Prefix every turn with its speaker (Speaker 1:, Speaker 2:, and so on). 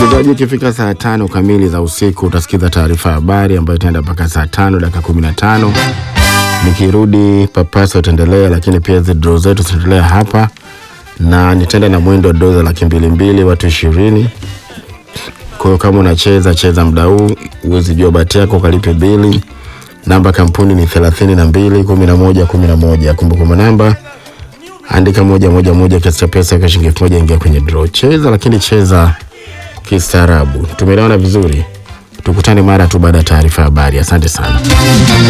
Speaker 1: Msikilizaji, ikifika saa tano kamili za usiku utasikiza taarifa ya habari ambayo itaenda mpaka saa tano dakika kumi na tano. Nikirudi papasa utaendelea, lakini pia hizi draw zetu zitaendelea hapa, na nitaenda na mwendo wa doza laki mbili mbili watu ishirini. Kwa hiyo kama unacheza cheza muda huu, uwezi jua bahati yako, ukalipe bili. Namba kampuni ni thelathini na mbili kumi na moja kumi na moja. Kumbukumbu namba andika moja moja moja, kiasi cha pesa kwa shilingi elfu moja ingia kwenye draw. Cheza lakini cheza kistaarabu. Tumeelewana vizuri? Tukutane mara tu baada ya taarifa ya habari. Asante sana.